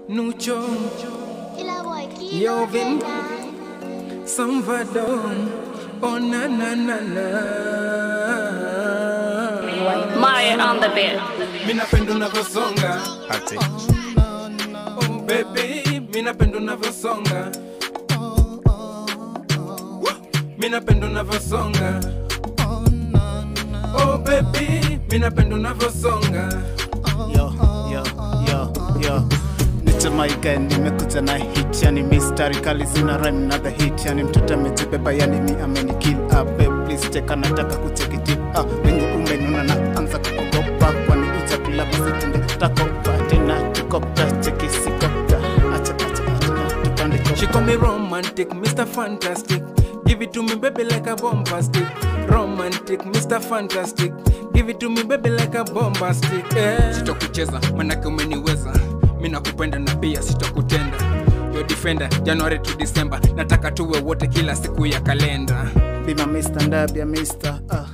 Nucho, Killer boy, keep Yo, on Vin. that. Salvador, oh na na na na. Maya on the beat. Mimi napenda unavyosonga. Ati. Oh baby, mimi napenda unavyosonga. Mimi napenda unavyosonga. Oh baby, mimi napenda unavyosonga. Yo, yo, yo, yo. Nitamaiga nimekuja na hit yani mistari kali zina rhyme na the hit yani mtoto amejibeba yani mi ameni kill up babe please cheka nataka kucheki tip ah wenye umenuna na anza kuogopa kwani uja kula basi tende takopa tena tukopta cheki sikopta acha acha acha tupande She kopta call me romantic, Mr. Fantastic. Give it to me, baby, like a bombastic. Romantic, Mr. Fantastic. Give it to me, baby, like a bombastic. Yeah. Sitokucheza, manake umeniweza. Mi nakupenda na pia sitokutenda. Your defender, January to December. Nataka tuwe wote kila siku ya kalenda. bima Mr. ndabia Mr. ah